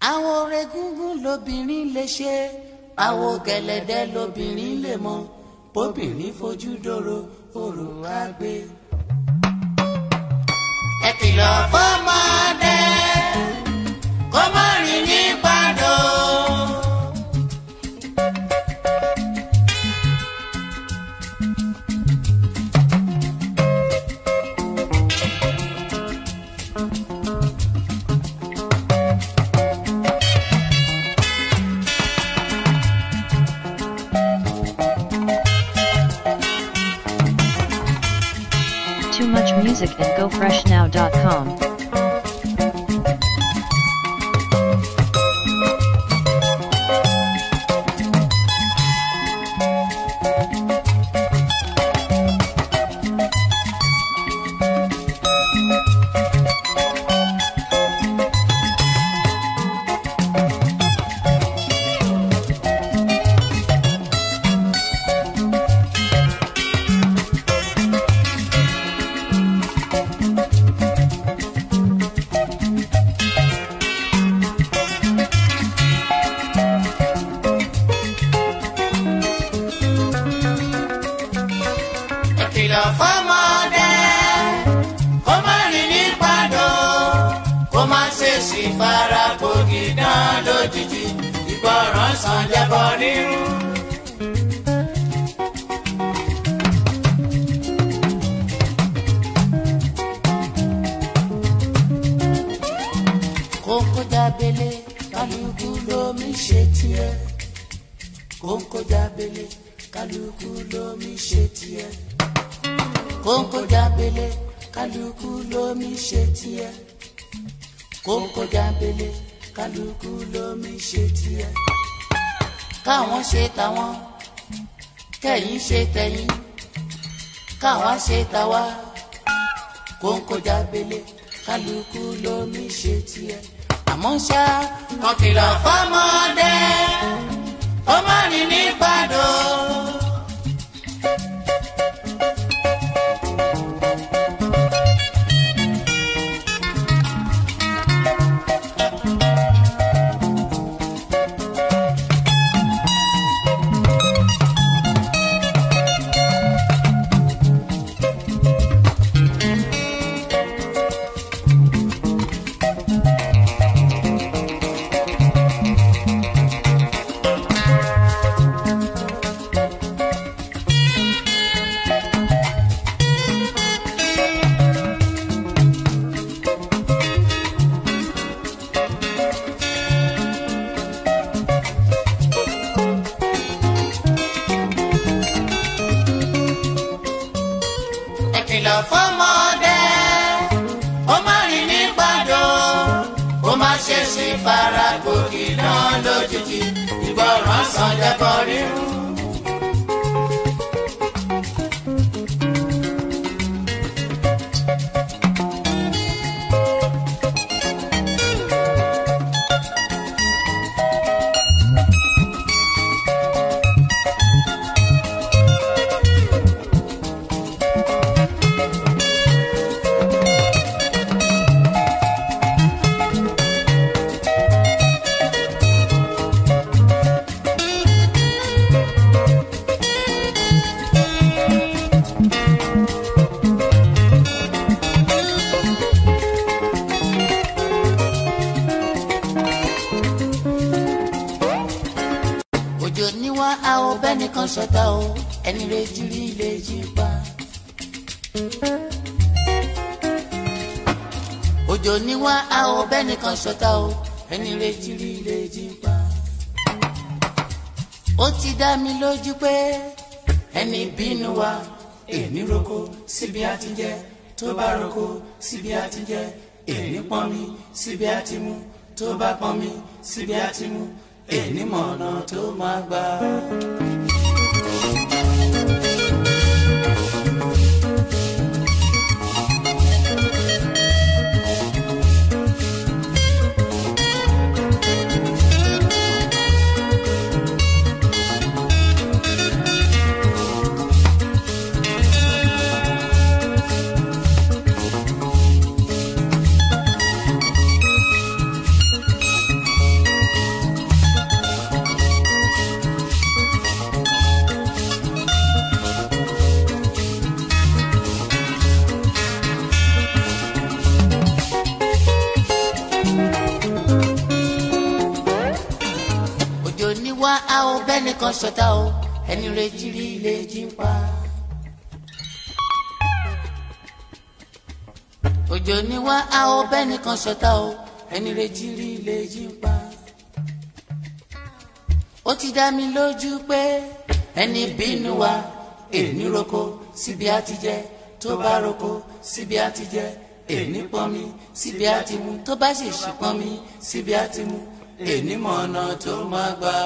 àwọn regúngún lobìnrin lè ṣe àwọn gẹ̀lẹ̀dẹ́ lobìnrin lè mọ bóbìnrin fojú dòrò òrò á gbé. ẹ kìlọ̀ fọ́mọdé kó má rìn ní pàdó. Too much music at gofreshnow.com. ẹ kìlọ̀ fọ́mọdé kó má rìn ní pàdó kó má ṣe sì fara gbòógì dán lójijì ìgbọràn sàn jẹbọ rírú. kókó jábélé kálukú lómi ṣe tiẹ̀ kókó jábélé kálukú lómi ṣe tiẹ̀ kókó jábélé kálukú lómi ṣe tiẹ̀ kókó jábélé kálukú lómi ṣe tiẹ̀ káwọn ṣe tàwọn kẹ̀yin ṣe tẹ̀yin káwọn ṣe tàwa kókó jábélé kálukú lómi ṣe tiẹ̀ àmọ́ ṣá kan kìlọ̀ fọ́mọdé ó má rìn ní pàdó. ẹ kìlọ̀ fọ́mọdé ó má rìn ní pàdó ó má ṣe sí fara gòkè náà lójijì ìgbọràn sàn jẹ́bọ rírú. òjò níwá a ò bẹ́nìkan ṣọ̀tá o ẹni rẹ̀ jírí lè jí pa. òjò níwá a ò bẹ́nìkan ṣọ̀tá o ẹni rẹ̀ jírí lè jí pa. ó ti dá mi lójú pé ẹni bínú wa èmi roko síbi a ti jẹ tó bá roko síbi a ti jẹ èmi pọn mi síbi a ti mu tó bá pọn mi síbi a ti mu èmi mọ̀nà tó máa gbà. a ò bẹ́ẹ̀ nìkan ṣọ̀tá o ẹni retí rí lè jí ń pa. òjò ni wá a ò bẹ́ẹ̀ nìkan ṣọ̀tá o ẹni retí rí lè jí ń pa. ó ti dá mi lójú pé ẹni bínú wa èní roko síbi á ti jẹ tó bá roko síbi á ti jẹ èní pọnmi síbi á ti mu tó bá sì ṣì pọnmi síbi á ti mu èní mọ̀ ọ̀nà tó máa gbà.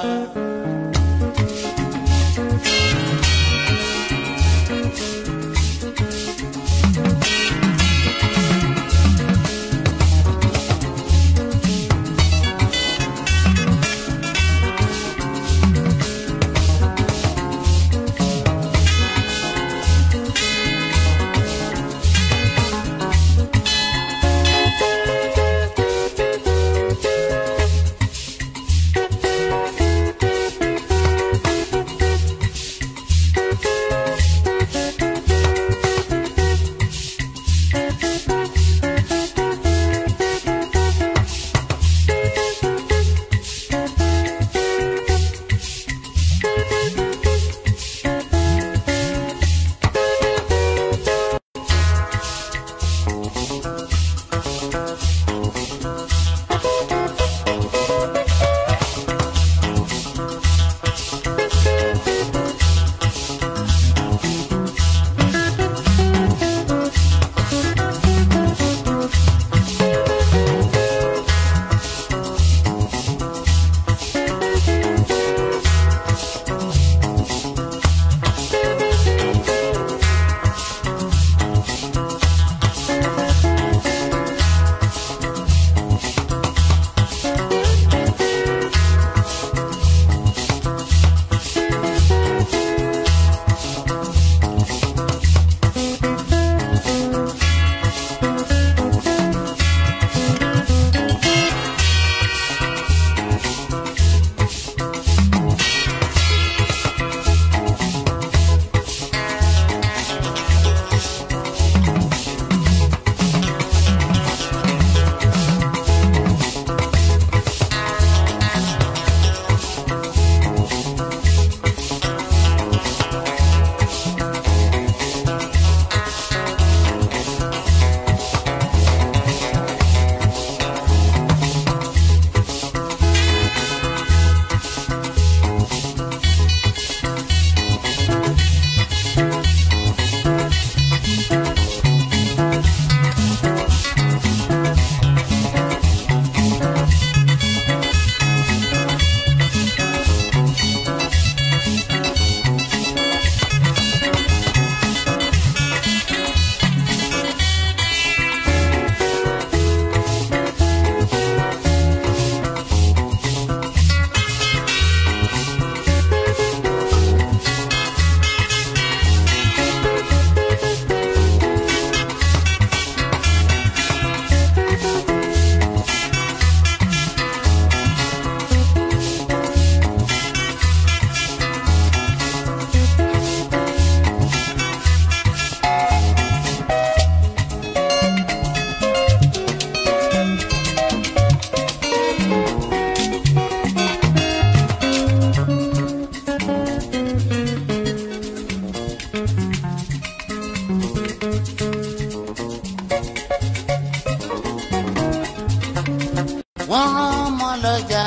wọ́n rán ọmọ lọ́jà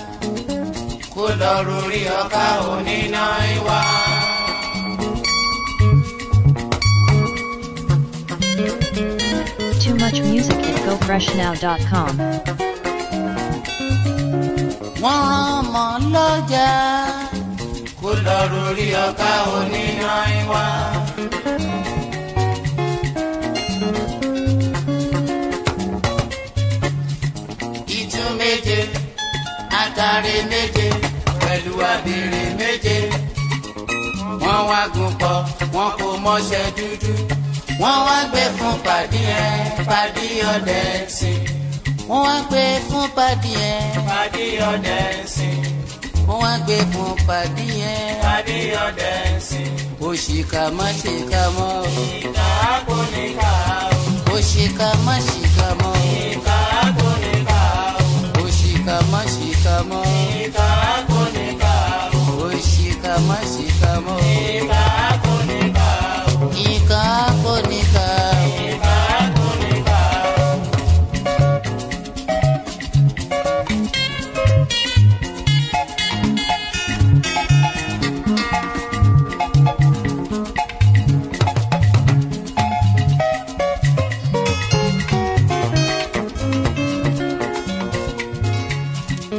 kó lọ rórí ọkà oníná ìwà. Too much music at gofreshnow.com. wọ́n rán ọmọ lọ́jà kó lọ rórí ọkà oníná ìwà. ìtú méje àtàrí méje pẹ̀lú abèrè méje wọ́n wá gùn pọ̀ wọ́n kò mọṣẹ́ dúdú wọ́n wá gbé fún pàdí ẹ̀ pàdí ọdẹ sí wọ́n wá gbé fún pàdí ẹ̀ Pàdé ọdẹ sìn, wọ́n wá gbé fún pàdí ẹ̀ pàdé ọdẹ sìn. òṣìkà má ṣìkà mọ́ o Ìkà kò ní ká o, òṣìkà má ṣìkà mọ́ o ìkà kò ní ká o, òṣìkà má ṣìkà mọ́ o ìkà kò ní ká o.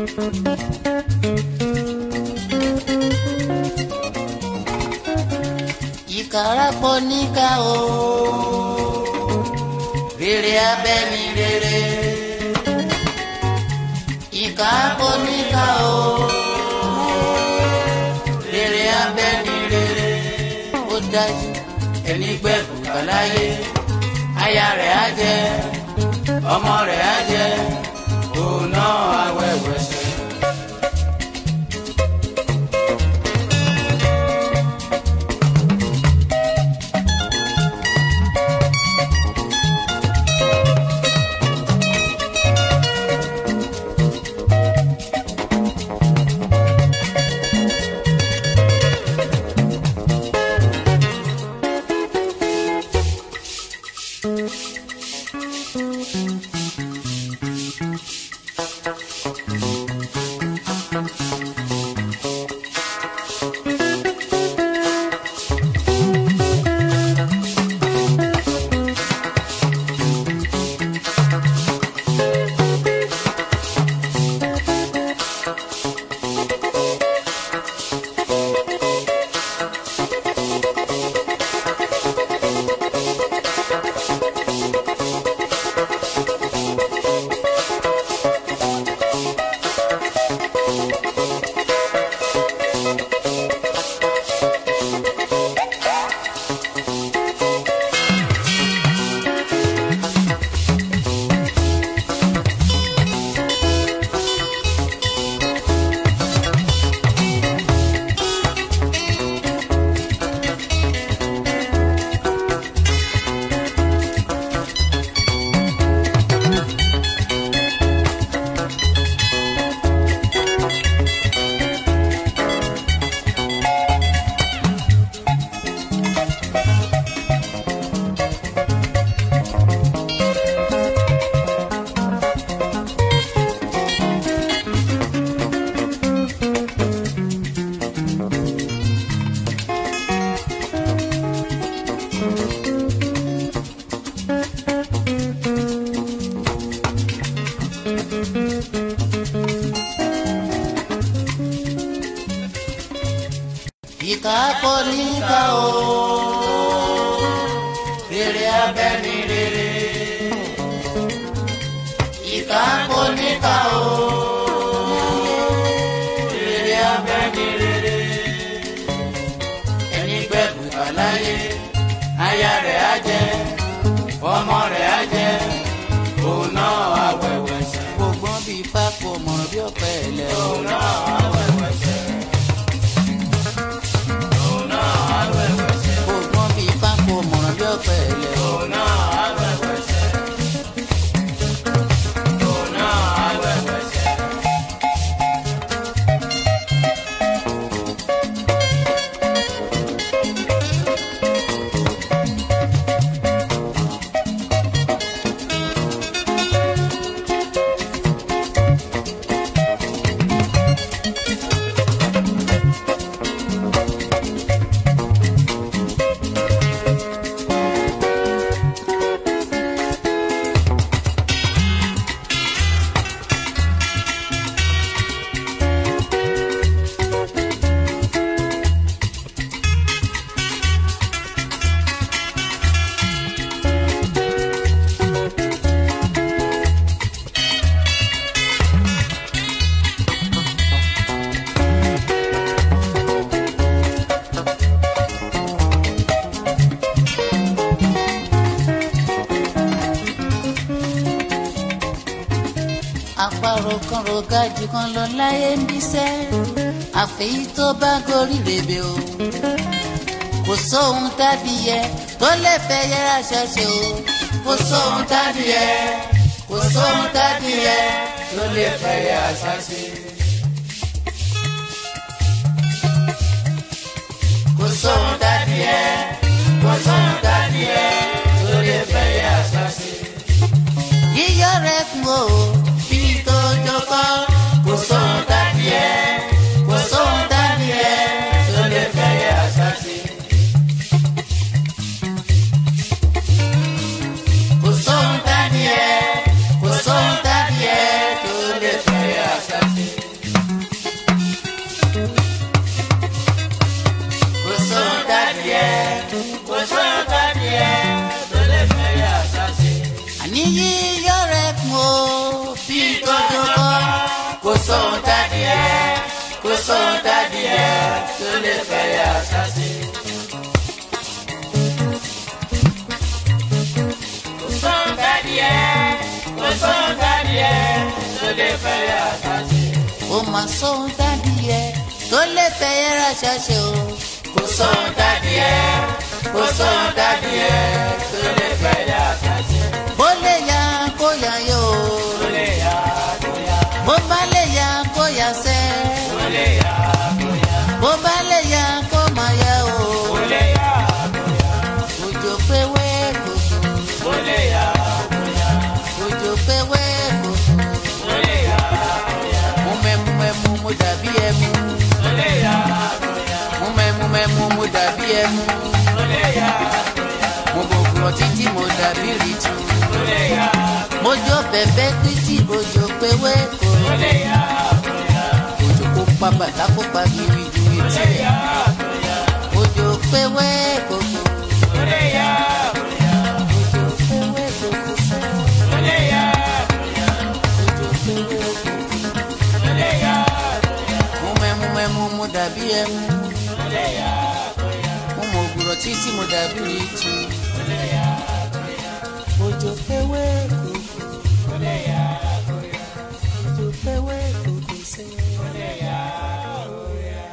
ìkàràpọ̀ níkà o rere abẹ́ni rere ìkàràpọ̀ níkà o rere abẹ́ni rere ó dájú ẹni gbẹ̀kú kàláyé aya rẹ̀ á jẹ ọmọ rẹ̀ á jẹ òun náà awẹ́wẹ́sẹ̀. ìkàpọ̀ níkà o rere abẹ́ni rere ìkàpọ̀ níkà o rere abẹ́ni rere ẹni gbẹ̀kú àláyé aya rẹ̀ á jẹ ọmọ rẹ̀ á jẹ òun náà awẹ́wẹ́ sẹ́. gbogbo bí ifá kò mọ̀ràn bí ọ̀pẹ ẹ̀lẹ́ òun náà awẹ́wẹ́ sẹ́. òun náà awẹ́wẹ́ sẹ́. gbogbo bí ifá kò mọ̀ràn bí ọ̀pẹ ẹ̀lẹ́ òun náà awẹ́wẹ́ sẹ́. òun náà awẹ́wẹ́ sẹ́. àparò kan rògájì kan lọ láyé ń bíṣẹ́ àfẹ́yí tó bá gorí rèébè o kò sóhun tádìyẹ tó lè fẹ́ yẹra ṣẹṣẹ o kò sóhun tádìyẹ kò sóhun tádìyẹ tó lè fẹ́ yẹra ṣẹṣẹ. kò sóhun tádìyẹ kò sóhun tádìyẹ tó lè fẹ́ yẹra ṣẹṣẹ. yíyọ rẹ kún o bí tó jókòó kò sóhun tádìyẹ kò sóhun tádìyẹ tó lè fẹ́ yẹra ṣẹṣẹ. kò sóhun tádìyẹ kò sóhun tádìyẹ tó lè fẹ́ yẹra ṣẹṣẹ. kò sóhun tádìẹ kò sóhun tádìẹ tó lè fẹ́ yà sásì. kò sóhun tádìẹ kò sóhun tádìẹ tó lè fẹ́ yà sásì. ó mà sóhun tádìẹ tó lè fẹ́ yà sásì o. kò sóhun tádìẹ kò sóhun tádìẹ tó lè fẹ́ yà sásì. bó lè yá kó yá yóò. bó lè yá kó yá. bó bá lè yá kó yá sẹ́. bó lè yá kó yá. bó bá lè yá kó má yá o. bó lè yá kó yá. òjò péwé kòkó. bó lè yá kó yá. òjò péwé kòkó. bó lè yá kó yá. mo mẹ́mu mẹ́mu mo dàbí ẹmu. bó lè yá kó yá. mo mẹ́mu mẹ́mu mo dàbí ẹmu. bó lè yá kó yá. mo gbogbo títí mo dàbí rìtù. bó lè yá kó yá. mo jó bẹ̀bẹ̀ títí òjò péwé kò. bó lè yá kó yá. òjò kó pa bàtà kó pa gírí ju etí. bó lè yá kó yá. òjò péwé kòkó. bó lè yá kó yá. òjò péwé kòkó sẹ́. bó lè yá kó yá. òjò péwé kòkó. bó lè yá kó yá. mo mẹ́mu mẹ́mu mo dàbí ẹmu. bó lè yá kó yá. mo mọ ògùrọ̀ títí mo dàbí rìtù. bó lè yá kó yá. òjò péwé kòkó. bó lè yá kó yá. òjò péwé kòkó sẹ́. bó lè yá kó yá.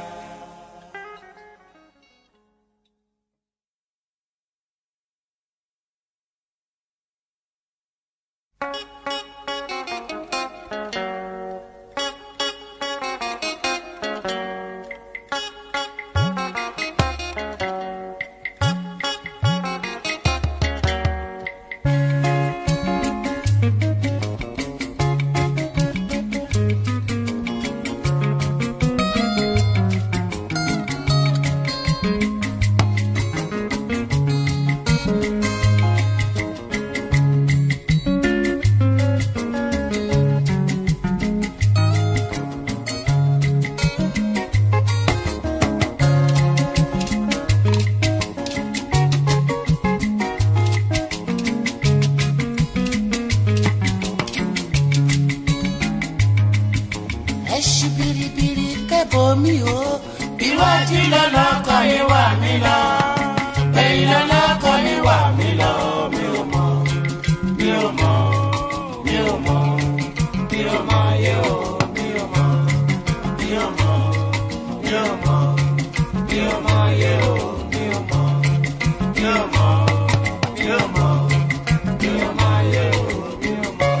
ẹ ṣí biribiri kẹ́bọ̀ mi o. iwájú lọ́lọ́kọ̀ yín wà mí lọ. ẹ̀yìn lọ́lọ́kọ̀ yín wà mí lọ. mi ò mọ̀ mi ò mọ̀ mi ò mọ̀ mi ò mọ̀ yé o mi ò mọ̀ mi ò mọ̀ mi ò mọ̀ mi ò mọ̀ yé o mi ò mọ̀ mi ò mọ̀ mi ò mọ̀ mi ò mọ̀ yé o mi ò mọ̀.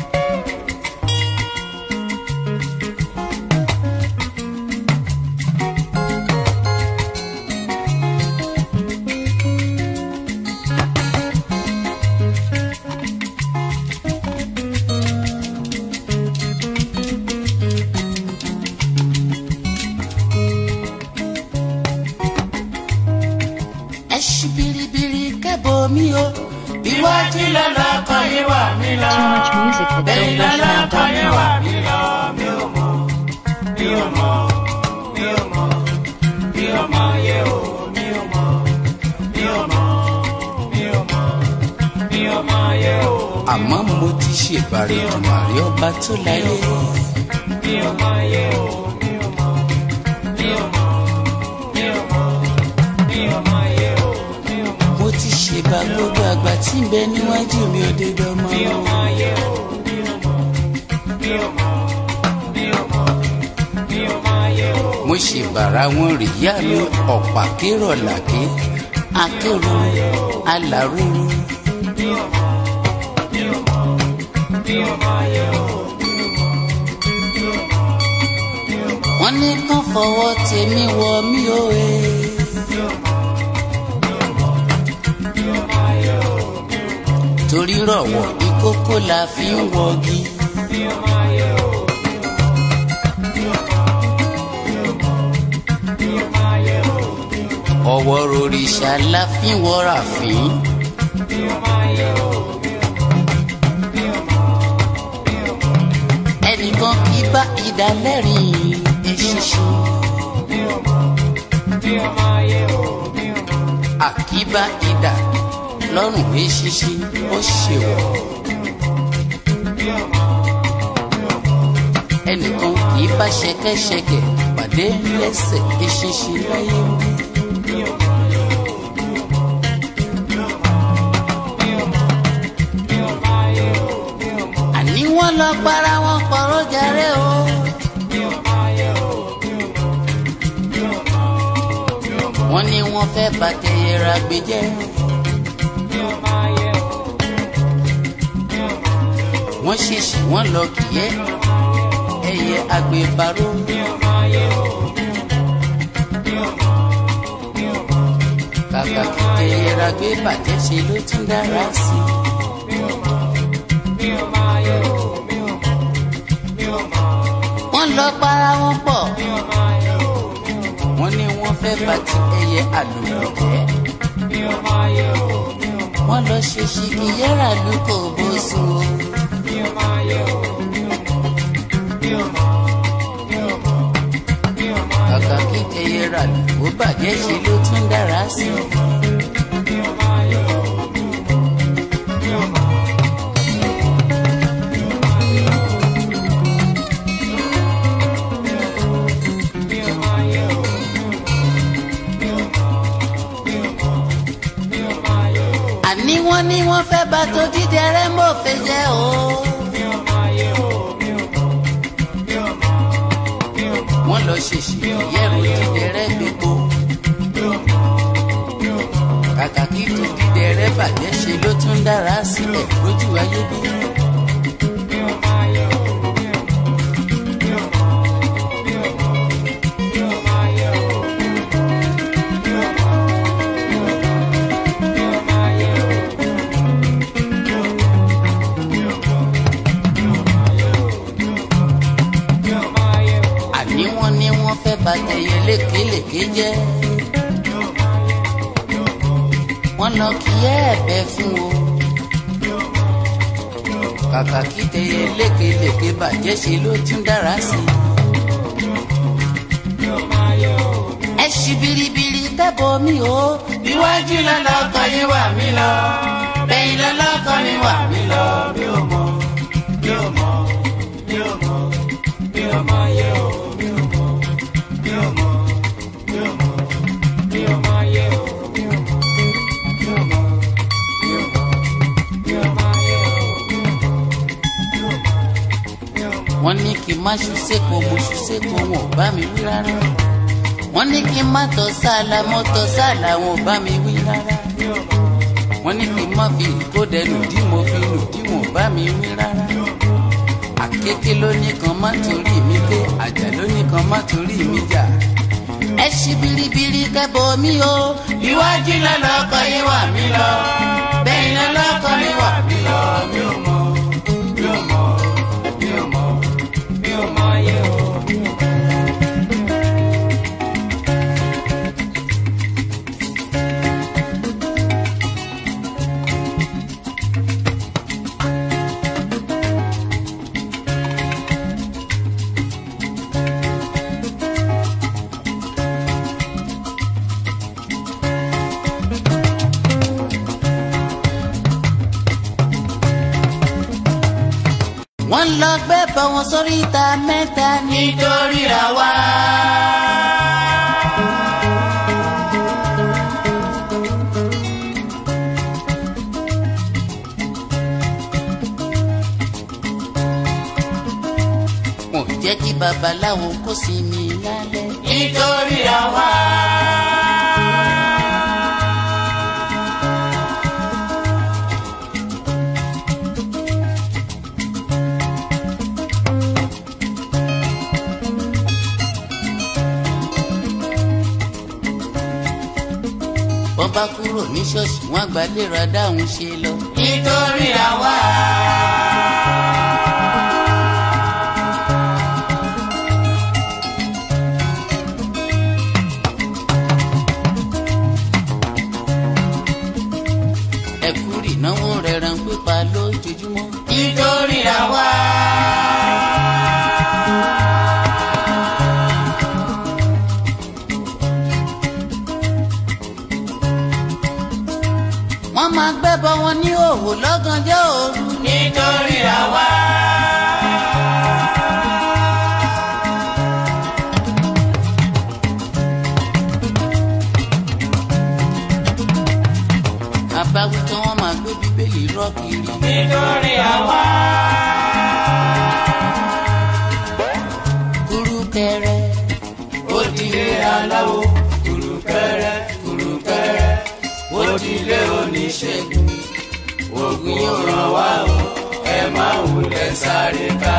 ẹ ṣí biribiri kẹ́bọ̀ mi o. iwájú lọ́lọ́kọ̀ yín wà mí lọ. Too much music at ẹ̀yìn lọ́lọ́kọ̀ yín wà GoFreshNow.com. mí lọ. mi ò mọ̀ mi ò mọ̀ mi ò mọ̀ mi ò mọ̀ yé o mi ò mọ̀ mi ò mọ̀ mi ò mọ̀ mi ò mọ̀ yé o. àmọ́ mo ti ṣèbàrẹ̀ ìdùnnàrí ọba tó láyé. mi ò mọ̀ yé o mi ò mọ̀ mi ò mọ̀ mi ò mọ̀ mi ò mọ̀ yé o mi ò mọ̀. mo ti ṣèbà gbogbo àgbà tí ń bẹ níwájú mi ò dé dánmọ́. mi ò mọ̀ yé o mi ò mọ̀ mi ò mọ̀ mi ò mọ̀ mi ò mọ̀ yé o. mo ṣèbàrà wọn rìyá mi ọ̀pá kérò làké akérò alárúurú. mi ò mọ̀ mi ò mọ̀ mi ò mọ̀ yé o mi ò mọ̀ mi ò mọ̀ mi ò mọ̀. wọ́n ní kán fọwọ́ tèmi wọ mí o e. torí rọ̀wọ̀ ìkókó la fi ń wọgi. ọwọ́ rorìṣà la fi ń wọra fín. ẹnìkan kì í bá ìdálẹ́rìn eṣinṣin. àkíbá idà lọ́rùn eṣinṣin ó ṣèwọ̀. ẹnìkan kì í bá ṣẹkẹ́ṣẹkẹ̀ pàdé lẹ́sẹ̀ eṣinṣin láyé ń bí. àní wọ́n lọ para wọn pọ̀rọ̀ jàre o. wọ́n ní wọ́n fẹ́ bàtẹ́yẹra gbé jẹ́. wọ́n ṣèṣì wọ́n lọ kìyẹ́ ẹyẹ agbèbárò. kàkà kìtẹ́yẹra gbé bàjẹ́ ṣe ló tún dára sí i. wọ́n lọ para wọn pọ̀. wọ́n ní wọ́n fẹ́ bá ti ẹyẹ àlùkò jẹ́. wọ́n lọ ṣe ṣì ìyẹ́rà ló kò bó sùn o. kàkà kí ẹyẹ rà ló bàjẹ́ ṣe ló tún dára sí i. àní wọ́n ní wọ́n fẹ́ bá tó dídẹ rẹ mọ́ fẹ́ jẹ́ o. wọ́n lọ ṣèṣì yẹ̀rù dídẹ rẹ gbogbo. kàkà kí tó dídẹ rẹ bàjẹ́ ṣe ló tún dára sílẹ̀ lójú ayé bí. àní wọ́n ní wọ́n fẹ́ bá tẹyẹ lékelèké jẹ́. wọ́n lọ kí ẹ ẹ̀bẹ̀ fún o. kàkà kí tẹyẹ lékelèké bàjẹ́ ṣe ló tún dára sí i. ẹ ṣì biribiri kẹ́bọ̀ mi o. Iwájú lọ́lọ́kọ̀ yín wà mí lọ. Lẹ́yìn lọ́lọ́kọ̀ mi wà mí lọ. Mi ò mọ̀, mi ò mọ̀, mi ò mọ̀, mi ò mọ̀ yẹ o. Mi ò mọ̀, mi ò mọ̀, mi ò mọ̀, mi ò mọ̀ yẹ o. Mi ò mọ̀, mi ò mọ̀, mi ò mọ̀, mi ò mọ̀ yẹ o. Mi ò mọ̀, mi ò mọ̀, mi ò mọ̀. wọ́n ní kí n má ṣu sépo mo ṣu sépo wọn ò bá mi wí rárá. wọ́n ní kí n má tọ́ sáàlà mo tọ́ sáàlà wọn ò bá mi wí rárá. wọ́n ní kí n má fi ìkódẹnu dí mo fi nù dí wọn ò bá mi wí rárá. àkékè ló ní kan má torí mi gbé àjà ló ní kan má torí mi jà. ẹ ṣí biribiri kẹ́bọ̀ mi o. Iwájú lọ́lọ́kọ̀ yín wà mí lọ. Lẹ́yìn lọ́lọ́kọ̀ mi wà mí lọ. Mi ò mọ̀, mi ò mọ̀, mi ò mọ̀, mi ò mọ̀ yẹ o. Mi ò mọ̀. wọ́n lọ gbé bọ̀ wọn sórí ìta mẹ́ta ní. nítorí ra wá. wọn ò jẹ́ kí babaláwo kó sinmi lálẹ́. nítorí ra wá. wọ́n bá kúrò ní ṣọ́ọ̀ṣì wọ́n àgbà lè ra dáhùn ṣe lọ. nítorí ra wá. ẹ̀kú ìnáwó rẹ̀ ràn pípa lójoojúmọ́. nítorí ra wá. wọ́n máa gbẹ́bọ wọn ní òwò lọ́gànjọ́ òru. nítorí ra wá. nítorí àwa. kúrúkẹrẹ ó dilé aláwo kùrùkẹrẹ kùrùkẹrẹ ó dilé oníṣègùn oògùn yóò ràn wá o ẹ má wulẹ̀ sáré ká.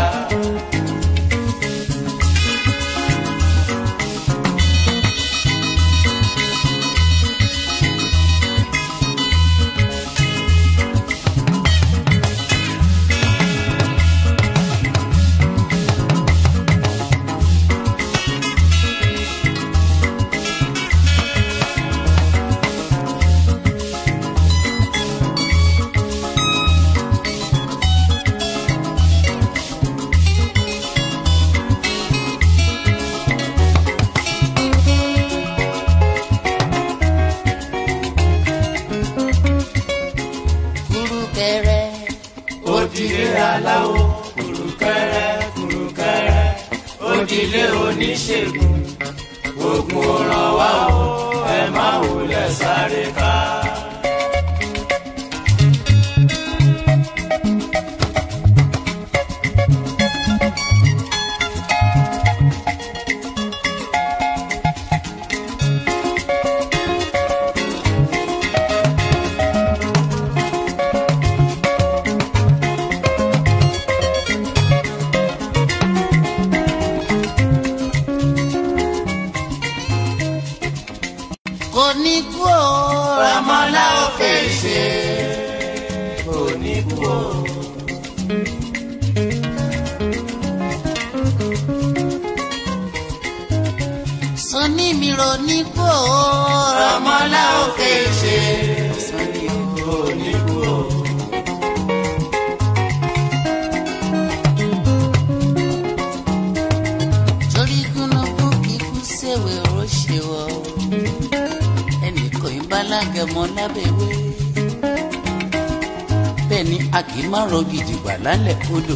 kúrúkẹrẹ ó dilé aláwo kùrùkẹrẹ kùrùkẹrẹ ó dilé oníṣègùn oògùn ò ràn wá o ẹ má wulẹ̀ sáré ká. kò ní kú o Ramọ́lá ò fèsì kò ní kú o. sọní mi ro ní kú o Ramọ́lá ò fèsì kò ní kú o. torí gúnugún kíkú sèwé ó ṣe wọ ẹnì kò ń bá lágẹmọ lábẹwé bẹ́ẹ̀ ni a kì í má rọ gidigba lálẹ́ odò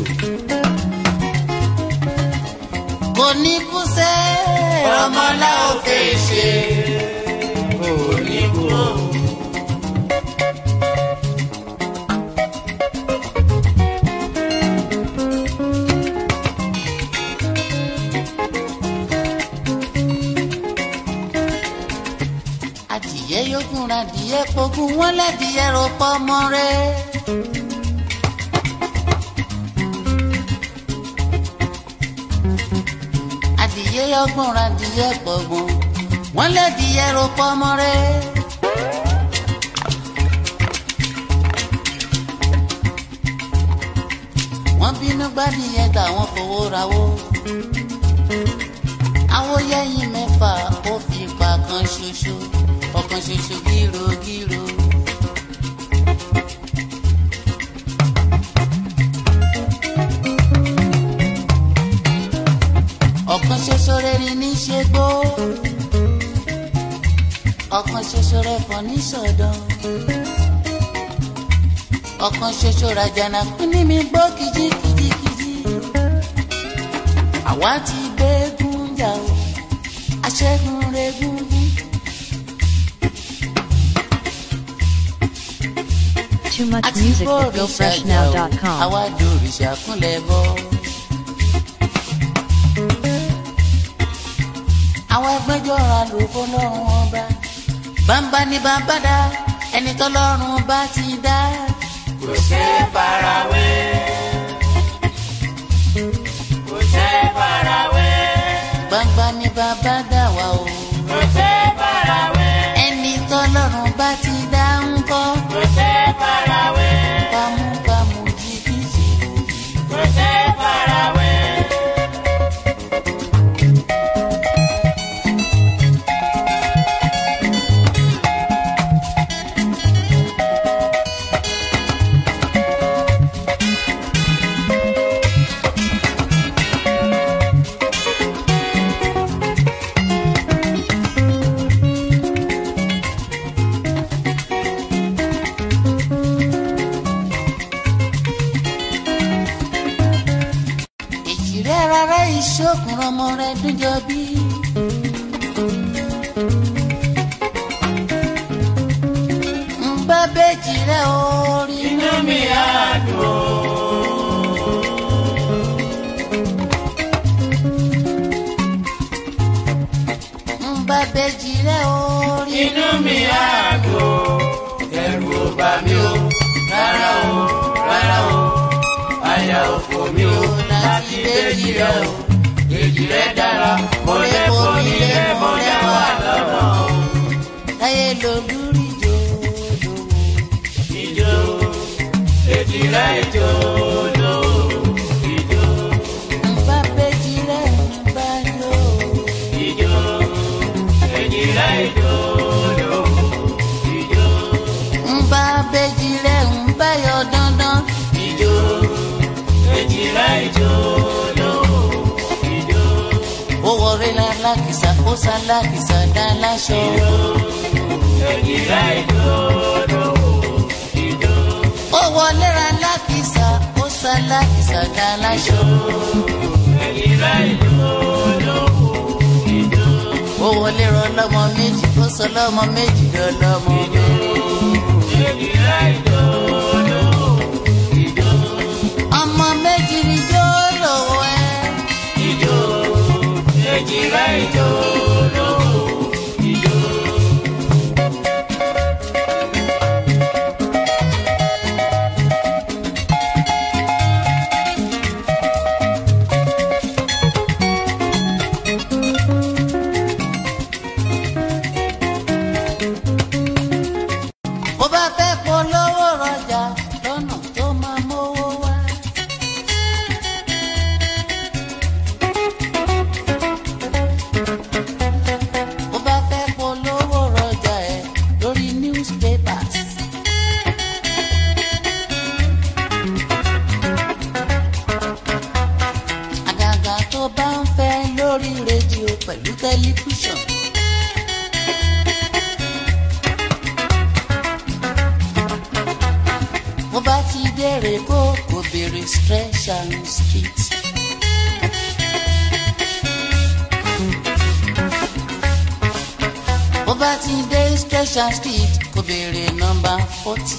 kò ní kú sẹ́ Ramọ́lá ò fèsì kò ní kú o. adìyẹ yókùn ra adìyẹ pogun wọn lẹ́dìyẹ ro pọ́ mọ́ rẹ̀. adìyẹ yọgbọ̀n ra adìyẹ pọ̀gbọ̀n wọn lẹ́dìyẹ ro pọ́ mọ́ rẹ̀. wọ́n bínú gbádìyẹ táwọn fowó rawó awóyẹyìn mẹ́fà ó fi pa kan ṣoṣo ọ̀kan ṣoṣo gírogíro. ọ̀kan ṣoṣo rẹ̀ ni ní ṣe gbó ọ̀kan ṣoṣo rẹ̀ fọ́ ní sọ̀dọ̀ ọ̀kan ṣoṣo rajana pín ní mi gbó kìjikìjikìji àwa ti gbẹ́gun jà o aṣẹ́gun rẹ̀ gúngún. Too much àti music at bóòrìṣà jà o gofreshnow.com. àwa dòrìṣà kúnlẹ̀ bọ́. àwọn ẹgbẹ́jọ́ra ló fọlọ́run ọba bàbá ní bàbá dá ẹni tọ́lọ́run bá ti dá. kò ṣe é farawé. kò ṣe é farawé. gbangba ní bàbá dá wa o kò ṣe é farawé. ẹni tọ́lọ́run bá ti dá ń kọ́ kò ṣe é farawé. bámúbámú jìbìtì. kò ṣe é farawé. èjì rẹ̀ rárá ìṣòkùn ọmọ rẹ̀ dúnjọ bí. ń bá bẹ́ẹ̀jì rẹ̀ orí inú mi á dùn. bèjì rẹ orí. inú mi á dùn ẹ̀rù ò bà mí o rárá o rárá o àyà ò fò mí o láti bèjì rẹ o èjì rẹ dára mo lè bomi lé mo lè wà lọ́nà o. láyé lolúrí jòjò. ìjó èjì rẹ ìjó lò ìjó nfa bèjì rẹ nfa lò. ìjó èjì rẹ ìjó lò ìjó nfa bèjì rẹ nfa yọ dandan. ìjó èjì rẹ ìjó lò ìjó ó wọlé lálákìsà ó sálákìsà dá láṣọ. èjì rẹ ìjó lò ìjó ó wọlé lálákìsà ó sálákìsà dá láṣọ. èjì rẹ ìjó lò ìjó ó wọlé rọ lọmọ méjì ó sọ lọmọ méjì lọ lọmọ mẹ́rin. èjì rẹ ìjó lò ìjó ọmọ méjì ni jó lówó ẹ. ìjó èjì rẹ ìjó lò ìjó. bó bá fẹ́ polówó rọjà lọ́nà tó máa mówó wá. bó bá fẹ́ polówó rọjà ẹ̀ lórí newspapers. àgàgà tó bá ń fẹ́ lórí rédíò pẹ̀lú tẹlifíṣàn. mo bá ti dèrè bó kò béèrè stretch and street. mo bá ti dé stretch and street kò béèrè nọmba forty.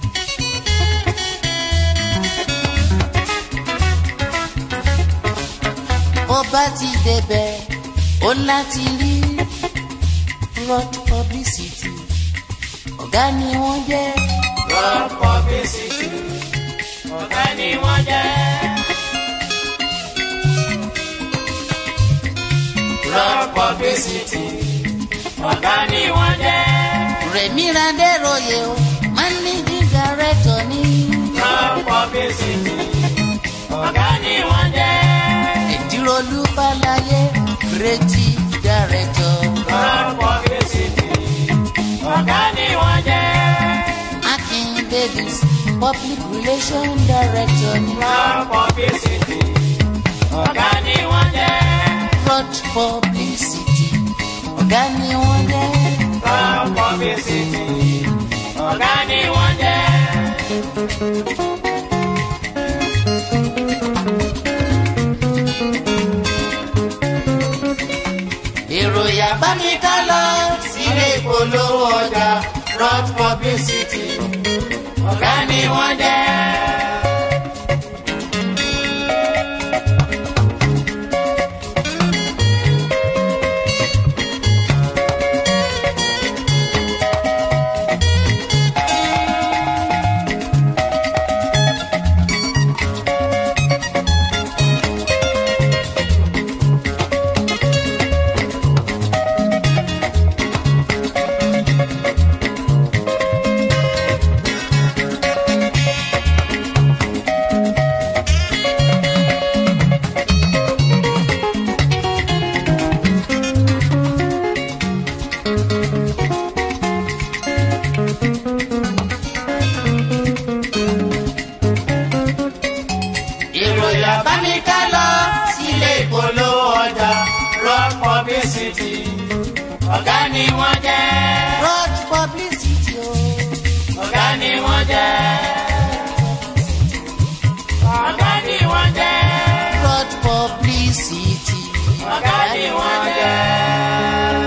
mo bá ti débẹ̀ ó láti rí road publicity ọ̀gá ni wọ́n jẹ́. Rock publicity, ọ̀gá ni wọ́n jẹ́. Rock publicity, ọ̀gá ni wọ́n jẹ́. Rẹ̀mí Radéroyè o, managing director ní. Rock publicity, ọ̀gá ni wọ́n jẹ́. Èdíròlú Fáláyé, creative director. Rock publicity, ọ̀gá ni wọ́n jẹ́. Akin Davis, public relation director ní. Rock publicity, ọ̀gá ni wọ́n jẹ́. Fraud publicity, ọ̀gá ni wọ́n jẹ́. Rock publicity, ọ̀gá ni wọ́n jẹ́. Ìròyìn bá mi ká lọ sílé ìpolówó ọjà rock publicity ọ̀gá ni wọ́n jẹ́. ìròyìn àbáníká lọ sílé ìpolówó ọjà rock publicity ọ̀gá ni wọ́n jẹ́. Fraud publicity o. ọ̀gá ni wọ́n jẹ́. ọ̀gá ni wọ́n jẹ́. Fraud publicity. ọ̀gá ni wọ́n jẹ́.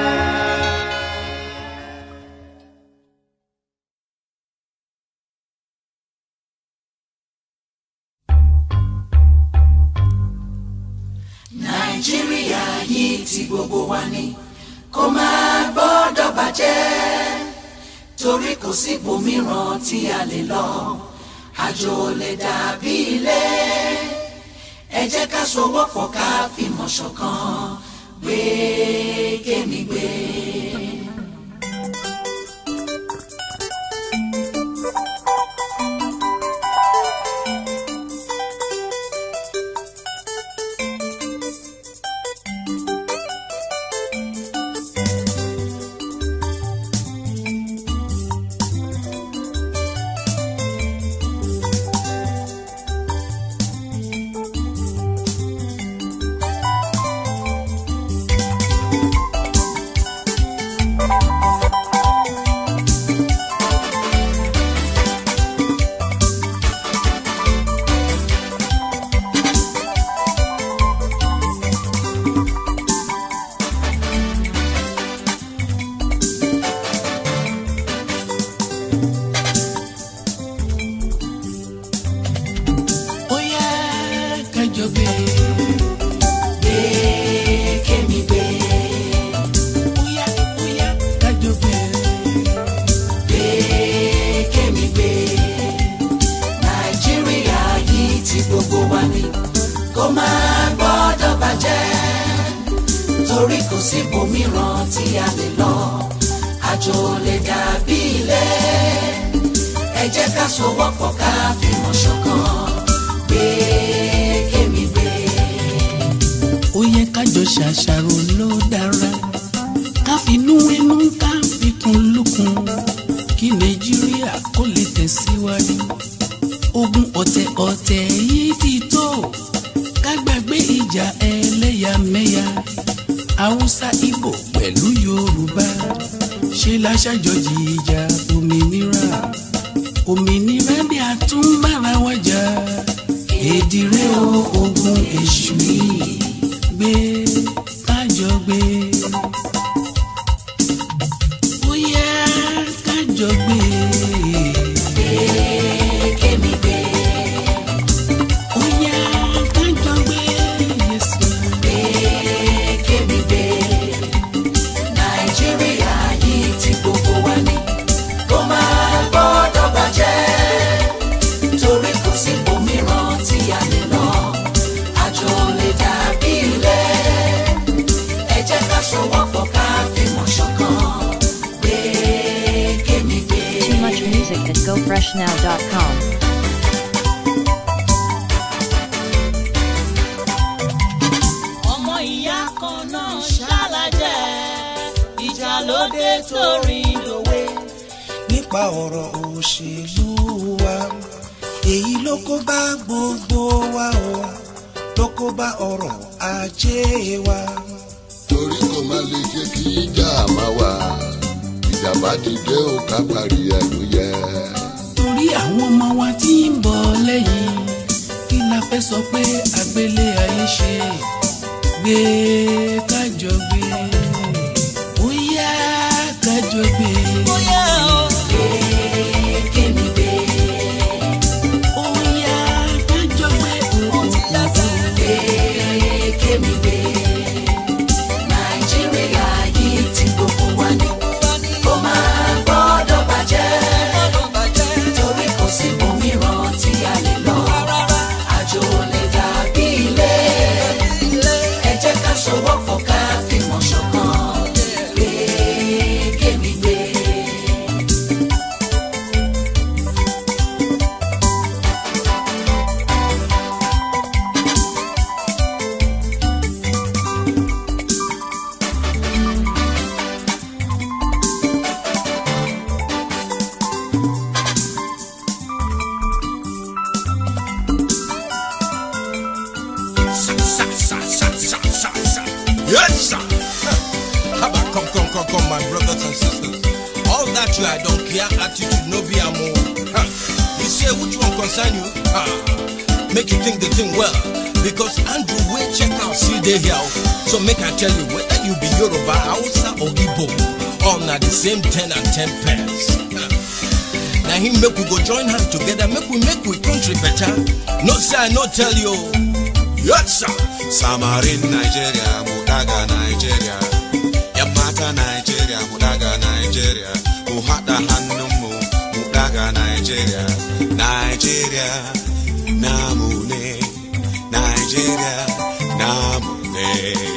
nàìjíríà yìí ti gbogbo wa ní kó máa gbọ́dọ̀ bàjẹ́ torí kò sí ibòmíràn tí a lè lọ àjò lè dàbí ilé ẹ jẹ́ ká sowọ́pọ̀ ká fìmọ̀ ṣọ̀kan gbé kémi gbé. ó yá kájọ gbé gbé kémi gbé ó yá ó yá kájọ gbé gbé kémi gbé nàìjíríà yìí tí gbogbo wa ní kó máa gbọ́dọ̀ bàjẹ́ torí kò sí ibòmíràn tí a lè lọ àjò lè dàbí ilé ẹ jẹ́ ká sowọ́pọ̀ ká fìmọ̀ ṣọ̀kan gbé kémi gbé. ó yẹ kájọ ṣàṣàrò ló dára ká finú inú ká fikùn lukùn kí nàìjíríà kó lè tẹ̀síwájú ogun ọ̀tẹ̀ ọ̀tẹ̀ yìí ti tó ká gbàgbé ìjà ẹlẹ́yàmẹ̀yà haúsá ìbò pẹ̀lú yorùbá ṣe láṣàjọjì ìjà òmìnira òmìnira ni a tún bára wa jà èdìrẹ o ogun èṣù yìí gbé kájọ gbé ó yá kájọ gbé kémi gbé ó yá kájọ gbé yẹsùn. kémi gbé nàìjíríà yìí tí gbogbo wa ní kó máa gbọ́dọ̀ bàjẹ́ torí kò sí ibòmíràn tí a lè lọ àjò lè dàbí ilé ẹ jẹ́ ká sowọ́pọ̀ ká fìmọ̀ ṣọ̀kan gbé kémi gbé. Too much music at gofreshnow.com. ọmọ ìyá kan náà ṣàlàjẹ ìjà lóde torí lòwe. nípa ọ̀rọ̀ òṣèlú wa èyí ló kó bá gbogbo wa o ló kó bá ọrọ̀ ajé wa. torí kò má lè ṣe kí ìjà máa wà ìjàmbá dìde ò ká parí ẹnu yẹ. torí àwọn ọmọ wa tí ń bọ̀ lẹ́yìn kí la fẹ́ sọ pé àgbélé ayé ṣe gbé kájọ gbé ó yá kájọ gbé bóyá o kémi gbé ó yá kájọ gbé ó ti dáṣẹ́. gbé kémi gbé nàìjíríà yìí tí gbogbo wa ní kó máa gbọ́dọ̀ bàjẹ́. ọdún bàjẹ́ torí kò sí ibòmíràn tí a lè lọ rárá. àjò lè dàbí ilé ẹ jẹ́ ká sowọ́pọ̀ ká fìmọ̀ ṣọ̀kan gbé kémi gbé. Sa, sa, sa, sa, sa, sa. Yes, sir. How about come, come, come, come, my brothers and sisters. All that you I don't care attitude no be amo. Huh. You say which one concern you? Ah, make you think the thing well. Because Andrew will check out see they here. So make I tell you whether you be Yoruba, Hausa or Igbo, all na the same 10 and 10 pence. Huh. Now him make we go join hands together, make we make we country better. No say I no tell you. Yes, sir. samarin Nigeria mu daga Nigeria yan mata Nigeria, Nigeria, Namune, Nigeria, Namune.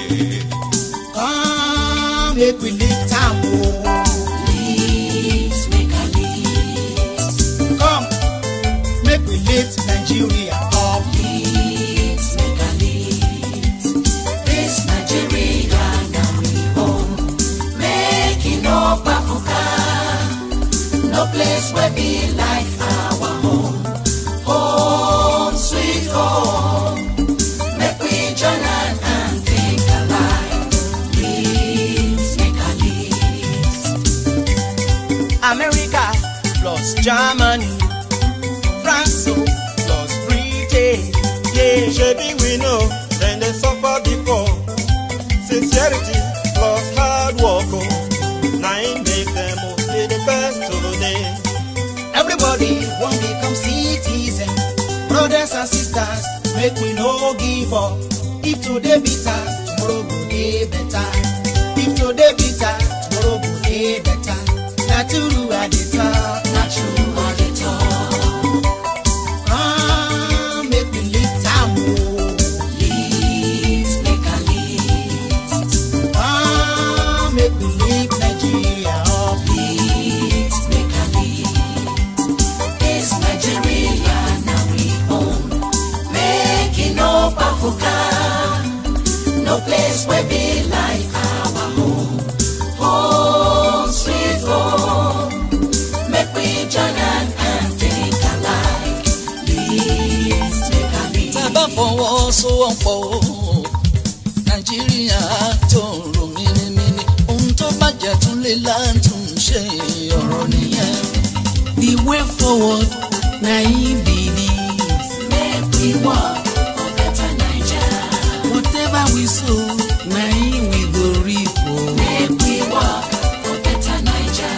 Come, make we lift am o. Lift, make a lift. Come, make we lift Nigeria up. Lift, make a lift. This Nigeria now we own. Make it no Africa. No place where be like our home. Home, sweet home. Make we join hand and think alike. Lift, make a lift. America plus Germany, France o plus Britain. Yeah, shebi we know dem dey suffer before. Sincerity plus hard work o, na im make dem o dey the best today. Everybody wan become citizen, brothers and sisters, make we no give up. If today bitter, tomorrow go dey better. If today bitter, tomorrow go dey better. Na true I dey talk. Na true I dey talk. Ah, make we lift am o. Lift, make a lift. Ah, make we lift Nigeria up. Lift, make a lift. This Nigeria now we own. Make it no Africa. No place where be like our home. Home, sweet home. Make we join hand and think alike. Lift, make a lift. tá a bá fọwọ́sowọ́pọ̀ o nàìjíríà tó ń ro mímímí ohun tó bàjẹ́ tún lè látún ṣe ọ̀rọ̀ nìyẹn. The way forward, na him be this. Make we work for better Naija. Whatever we sow, na him we go reap o. Make we work for better Naija.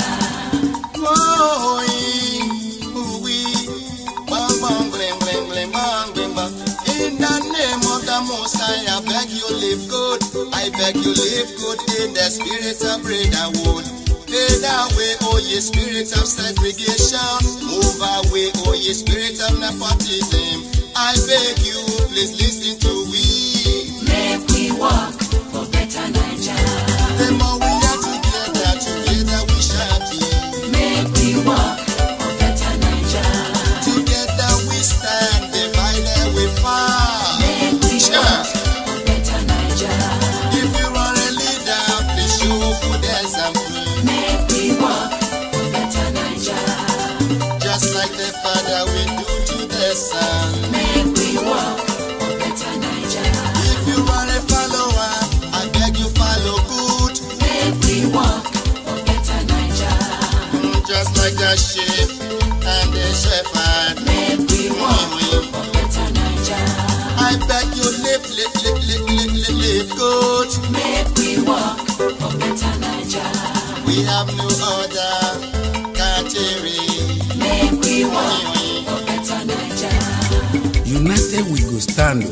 In the name of the Most High, I beg you live good. I beg you live good in the spirit of brotherhood. Fade away, oh ye spirit of segregation. Move away, oh ye spirit of nepotism. I beg you, please listen to we. Make we work for better Naija. The more we are together, together we shall be. Make we work for better Naija. Together we stand, divided we fall. Make we work for better Naija. If you are a leader, please show good example. Make we work for better Naija. Just like the Father will do to the Son. Make we work for better Naija. If you are a follower, I beg you follow good. Make we work for better Naija. Mm, Just like the sheep and the shepherd. Make we work for better Naija. I beg you live, live, live, live, live, live, live good. Make we work for better Naija. We have no other country. Make we work for better Naija. United we go stand.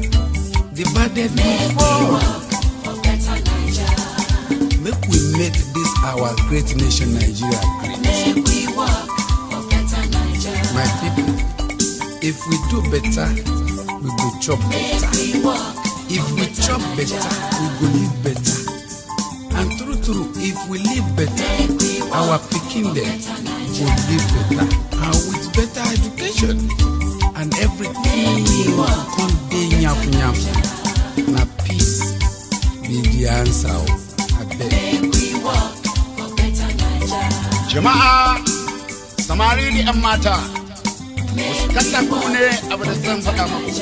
Divided we Make we fall. work for better Naija. Make we make this our great nation Nigeria great. Make we work for better Naija. My people, if we do better, we go chop Make better. we work If we chop better, we go live better. And true true, if we live better, our pikin dem go live better. And with better education and everything go come dey nyafu nyafu. Na peace be the answer o. Abeg. Make we work for better Naija. Jama'a, samari da 'yan mata, wasu kallafu ne abu da zan faɗa muku.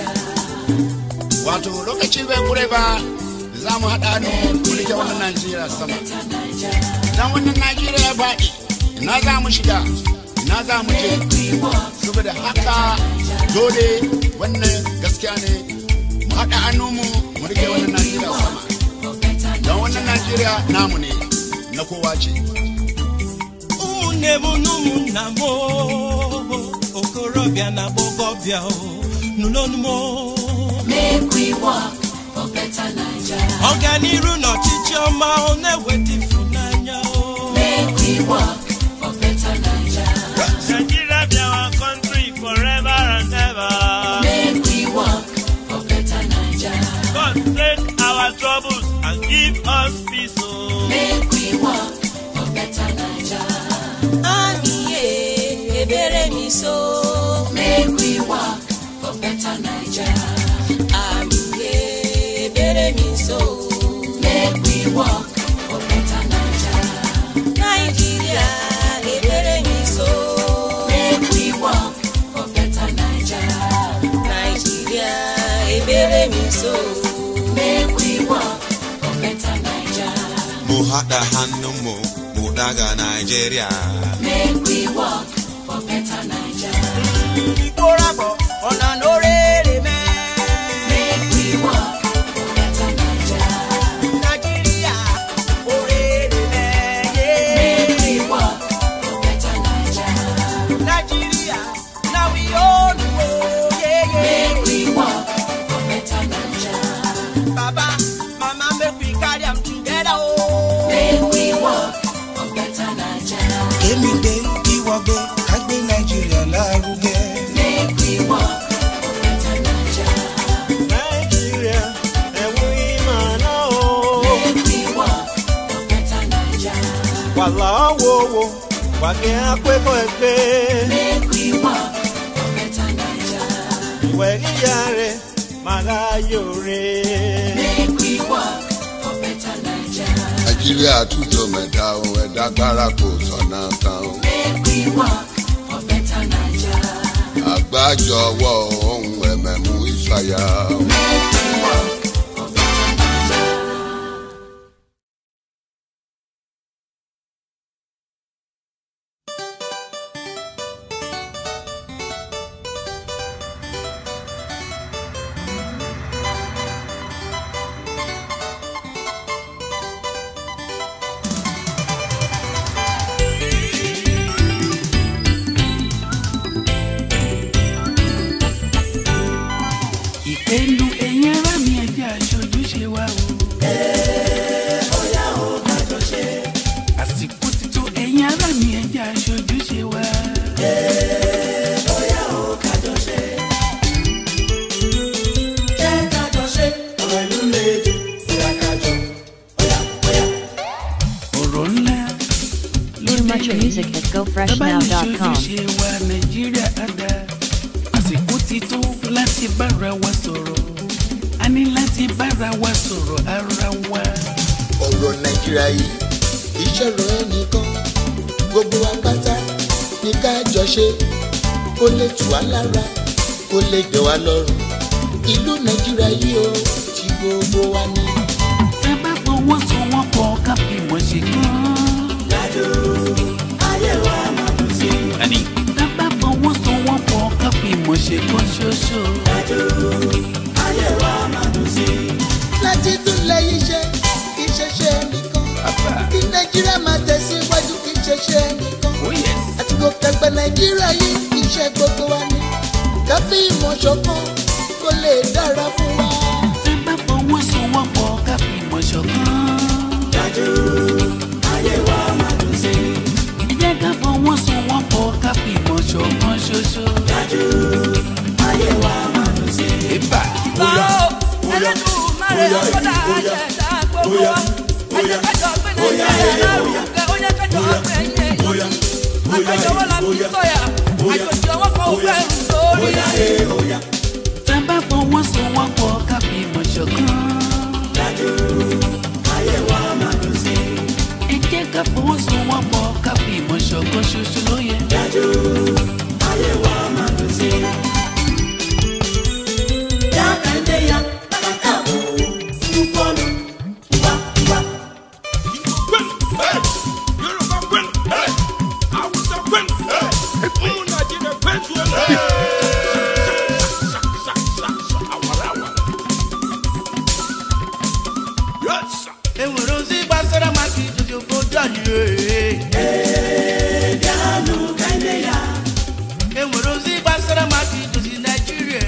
Wato lokaci bai kure ba da za mu haɗa ne mu rike wannan Najeriya sama. Idan wannan Najeriya ya faɗi, ina za mu shiga, ina za mu je. Saboda haka dole wannan gaskiya ne mu haɗa hannu mu mu rike wannan Najeriya sama. Don wannan Najeriya namu ne, na kowa ce. ụmụnne m na ụmụnna m o, okorobịa na agbọghọbịa o nụlọnụ m o. Make we work for better Naija. ọganiru na ọchịchị ọma ọ na-eweta ịfụnanya o Make we work for better Naija. naijiria bịawa and give us peace. Oh. Make we work for better Naija. Aniye ebere mi so. Make we work for better Naija. Aniye ebere mi so. Make we work for better Naija. Nàìjíríà ebere mi so. Make we work for better Naija. Nàìjíríà ebere mi so. Make we work for better Naija. mu haɗa hannunmu mu daga Najeriya. Make we work for better Naija. ìkórapọ̀ ọ̀nà lórèrè mẹ́. Make we work for better Naija. nàìjíríà òrèrè mẹ́. Make we work for better Naija. nàìjíríà na we own o. Make we work for better Naija. baba mama make we carry am together o. Make we work for better Naija. kémi gbé ìwọ gbé ká gbé nàìjíríà lárugẹ. Make we work for better Naija. Nàìjíríà ẹ̀wọ̀n ìmọ̀ náà o. Make we work for better Naija. Wàlá wo wo wàgẹ́ akẹ́kọ̀ọ́ ẹgbẹ́. Make we work for better Naija. Ìwẹ̀ ìyá rẹ̀ màrá yòrè. Make we work for better Naija. nàìjíríà tújọ mẹ́ta o ẹ̀dá gbára kò sọ̀nà kan o. Make we work for better Naija. àgbájọwọ́ ohun ẹ̀mẹ̀mú ìfàyà o. Make we work for better Naija. ìpinnu ẹ̀yin ará mi ẹ̀jẹ̀ aṣojú ṣe wá o. àsìkò ti tó ẹ̀yin ará mi ẹ̀jẹ̀ aṣojú ṣe wá. ọ̀rọ̀ ńlá Too much music at gofreshnow.com. ṣe wa nàìjíríà àdá àsìkò ti tó láti bára wa sọ̀rọ̀ a ní láti bára wa sọ̀rọ̀ ara wa. ọ̀rọ̀ nàìjíríà yìí ìṣòro ẹnìkan gbogbo apáta ní ká jọ ṣe kó lè tù wá lára kó lè jọ wá lọ́rùn ìlú nàìjíríà yìí ó ti gbogbo wa ní. tá a bá fọwọ́sowọ́pọ̀ ká fi mọ̀ ṣe kán. Àní, tá a bá fọwọ́sowọ́pọ̀ ká fi mọ̀ ṣe kán ṣoṣo. láti tún lẹ́yìn iṣẹ́ kì í ṣe ṣe ẹnìkan kí nàìjíríà máa tẹ̀síwájú kì í ṣe ṣe ẹnìkan àti kò tẹ̀gbẹ́ nàìjíríà yìí iṣẹ́ gbogbo wa ní ká fi ìmọ̀ ṣọ̀kan kó lè dára fún wa. tá a bá fọwọ́sowọ́pọ̀ ká fi mọ̀ ṣọ̀kan. ẹ jẹ́ ká fọwọ́sowọ́pọ̀ ká fi mọ̀ ṣọ̀kan ṣoṣo. Ìbà. tá a bá fọwọ́sowọ́pọ̀ ká fi mọ̀ ṣọ̀kan. ẹ jẹ́ ká fọwọ́sowọ́pọ̀ ká fi mọ̀ ṣọ̀kan ṣoṣo ló yẹ. enwere ozi gbasara maka idozi obodo anyị enwere ozi gbasara maka idozi naijiria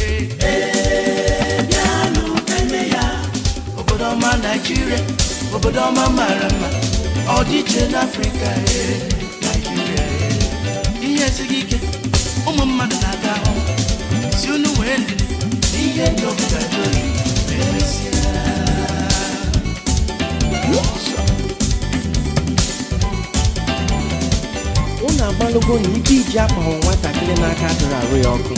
obodo ọma naijiria obodo ọma mara mma ọdịiche n'afrịka eh, naijiria eh. ihe esighị ike ụmụ mmadụ na-aga ahụ si unu wee ndidi ihe dị ọbụla dị oyi ma emesịa emelugo na ike iji akwa nwatakịrị n'aka dụrụ arụ ya ọkụ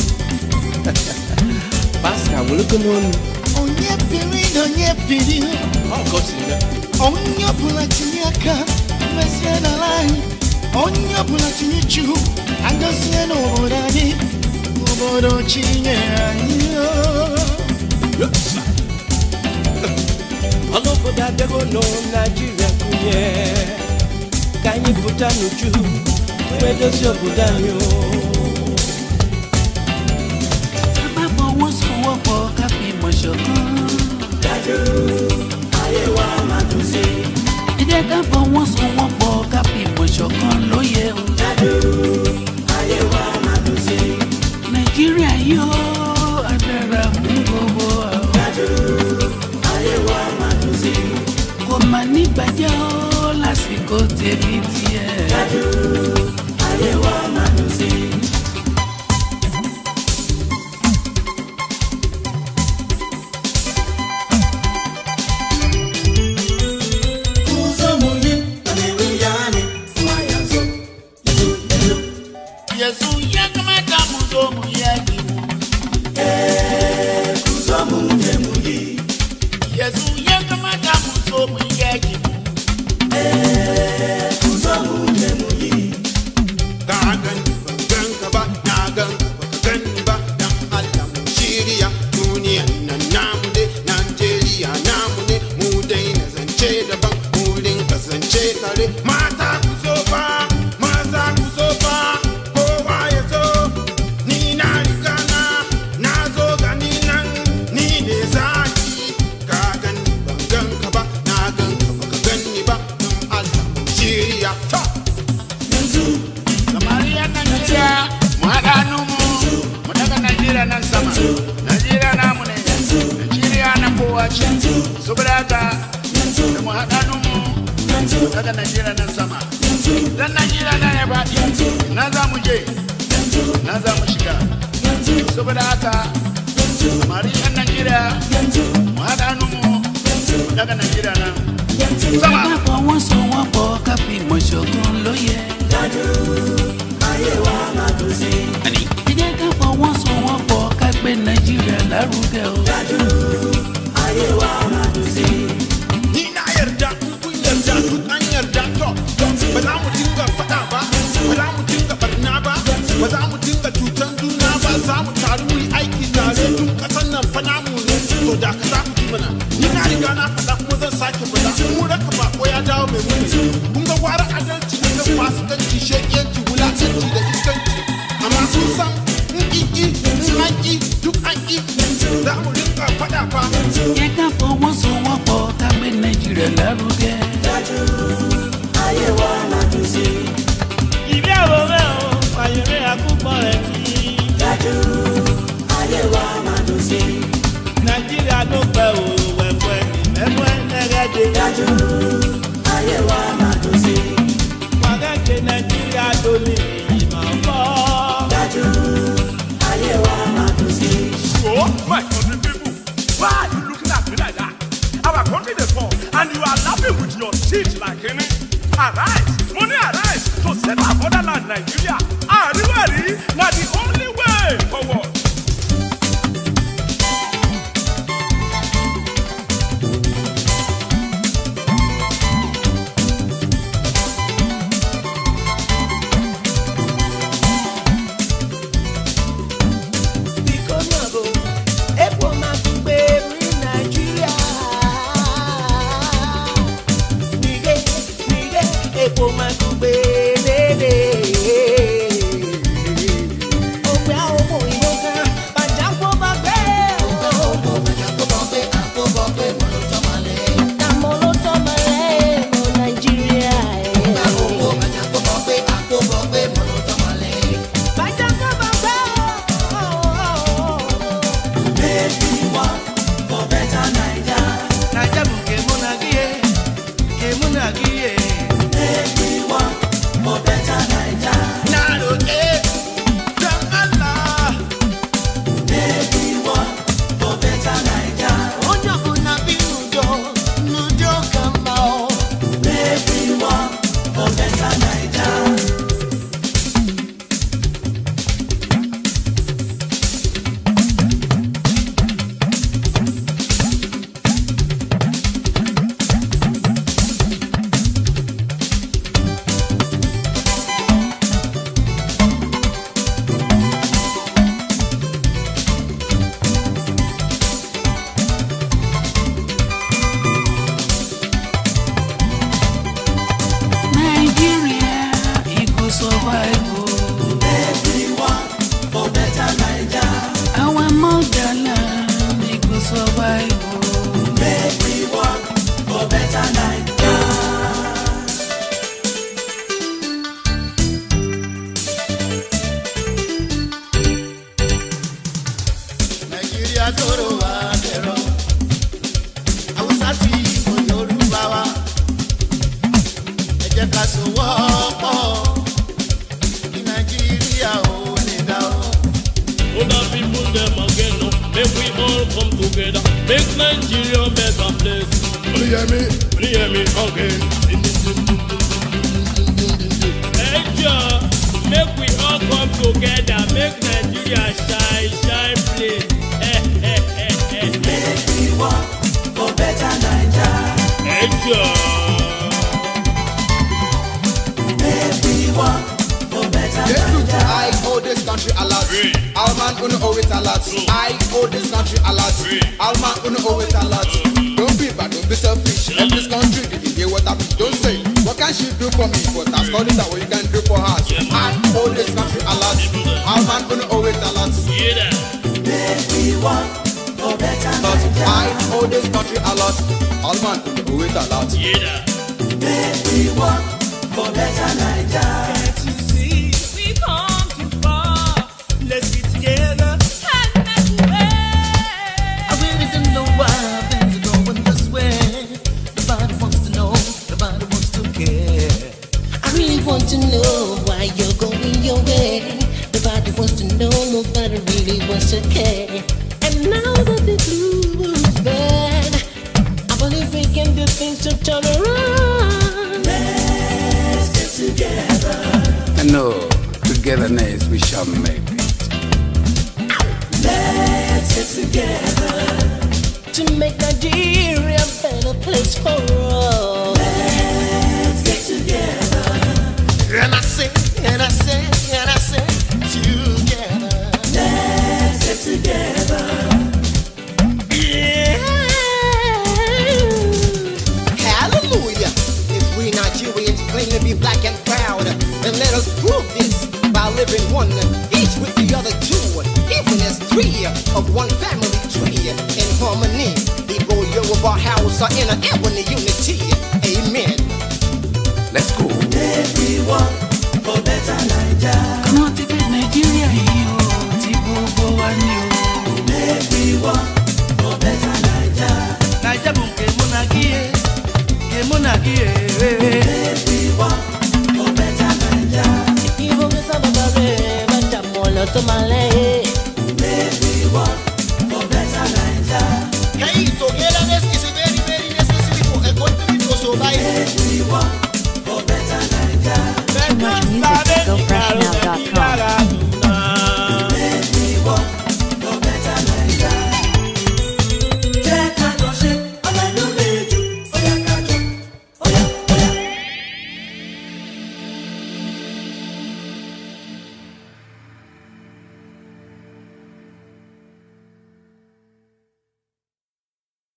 pasta welego n'onu onye piri na onye piri onye ọbụla tinye aka mezie n'ala anyị onye ọbụla tinye uchu agọzie n'obodo anyị obodo chinyere anyị ọnụ obodo abịago nọ naijiria kụnye ka anyị pụta n'uju wee dozie obodo anyị o. fọwọ́sowọ́pọ̀ ká fi mọ̀ ṣọ̀kan. dájú ayé wa máa dùn sí. ẹ jẹ́ ká fọwọ́sowọ́pọ̀ ká fi mọ̀ ṣọ̀kan ló yẹ o. dájú ayé wa máa dùn sí. nàìjíríà yóò adára fún gbogbo wa. dájú ayé wa máa dùn sí. kò má ní gbàjẹ́ ó lásìkò tèmi tiẹ̀. dájú ayé wa máa dùn sí. Yesu yakamata muzomu yajimu Yesu yakamata muzomu yajimu Gagan gan ka ba na gan baka gani ba dan Allah mu shirya duniyan nan namu ne Najeriya namu ne mu dai na zance daban mu rinka zance tare mata ku so fa maza ku so fa kowa ya zo ni na riga na na zo gani nan ni ne zaki ka gani ban gan ka ba na gan ka baka gani ba dan Allah mu shirya ta Samariya Najeriya mu haɗa hannunmu mu daga Najeriya nan sama Najeriya namu ne Najeriya na kowa ce saboda haka da mu haɗa hannunmu mu daga Najeriya nan sama dan Najeriya na ya faɗi na za mu je na za mu shiga saboda haka Samariya Najeriya mu haɗa hannunmu mu daga Najeriya nan sama. ká fọwọ́sowọ́pọ̀ ká fi mọ̀ ṣọ̀kan ló yẹ. dájú ayé wa máa dùn sí. ẹ jẹ́ ká fọwọ́sowọ́pọ̀ ká gbé nàìjíríà lárugẹ o. dájú ayé wa máa dùn sí. ni na yarda in kun yarda duk an yarda to ba za mu dinga faɗa ba ba za mu dinga barna ba ba za mu dinga cutan juna ba za mu taru mu yi aiki tare tun ƙasan nan fa namu ne to da ka za ku ji mana ni na riga na faɗa kuma zan sake faɗa mu raka bako ya dawo mai muni kun ga gwara adalci da kan fasikanci shekiyanci wulakanci da iskanci amma sun san in ƙiƙi in an ƙi duk an ƙi za mu dinga faɗa fa jẹ́ ká fọwọ́sowọ́pọ̀ ká gbé nàìjíríà lárugẹ. dájú ayé wa máa dùn sí. ìbí àwòrán o àyèrè àkúpọ̀ rẹ̀ kí. dájú ayé wa máa dùn sí. nàìjíríà ló pẹ́ o wẹ̀wẹ̀ ìmẹ́wẹ́ ẹ̀rẹ́dẹ̀. dájú ayé wa máa dùn sí. wàgàjẹ nàìjíríà ló ní ìmọ̀ bọ́. dájú ayé wa máa dùn sí. Oh, my country people, why are you looking at me like that? Our country is poor, and you are laughing with your teeth like any. Arise, money arise to set our motherland Nigeria. Ariwari, na the only way forward. biko nago epo magugbe ri nàìjíríà nìgé nìgé epo magugbe lélẹ. òpè àwọn ọmọ ìbò kan bàjáko bá gbé. òpè bàjáko bá gbé àpò bá gbé mọ̀ ló tọ́ máa lẹ̀. àmọ́ ló tọ́ máa lẹ̀ lọ nàìjíríà. òpè bàjáko bá gbé àpò bá gbé mọ̀ ló tọ́ máa lẹ̀. bàjáko bá gbé. Make we work for better Naija. Naija bụ nke mụ na gị ye, nke mụ na gị ye. Make we work for better Naija. Nalo eh, dan Allah. Make we work for better Naija. onye ọbụla bi n'udo n'udo ka mma o Make we work for better Naija. for better Naija. nàìjíríà tóró wa dẹ̀rọ haúsá tí ìbò yorùbá wa ẹ jẹ́ ká sowọ́ pọ̀ kí nàìjíríà ò lè dá o. Other people them again no. Make we all come together. Make Nigeria a better place. Will you hear me? Will you hear me again? Hey, Joe, make we all come together. Make Nigeria shine, shine place. Eh, eh, eh, eh. Make we work for better Naija. Hey, Joe. Make we work for better Naija. I owe this country a lot. All man uno owe it a lot. I owe this country a lot. All man uno owe it a lot. Don't be bad, don't be selfish. Help this country, did you hear what I mean? Don't say, what can she do for me? But that's called it that what you can do for her. So I owe this country a lot. All man uno owe it a lot. Make we work for better But Naija. I owe this country a lot. All man uno owe it a lot. Make we work for better Naija. We come too far. Let's get together and make way. I really don't know why things are going this way. Nobody wants to know, nobody wants to care. I really want to know why you're going your way. Nobody wants to know, nobody really wants to care. And now that the blue is bad, I believe we can do things to turn around. Let's get together. And no, togetherness we shall make it. Let's get together. To make Nigeria a better place for all. Let's get together. And I say, and I say, and I say, together. Let's get together. Hallelujah. If we Nigerians claim to be black and proud, then let us prove this by living one, each with the other two, even as three of one family tree in harmony. Igbo, Yoruba, Hausa in an ebony unity. Amen. Let's go. Make we work for better Naija. Àwọn ti fẹ́ Nàìjíríà yìí o, tí gbogbo wa ní o. Make we work for better Naija. Naija bụ nke mụ na gị, nke mụ na gị. Make we work for better Naija. Ibo mi sábà bá rẹ̀ bá jà mọ́ lọ tó máa lẹ́yìn.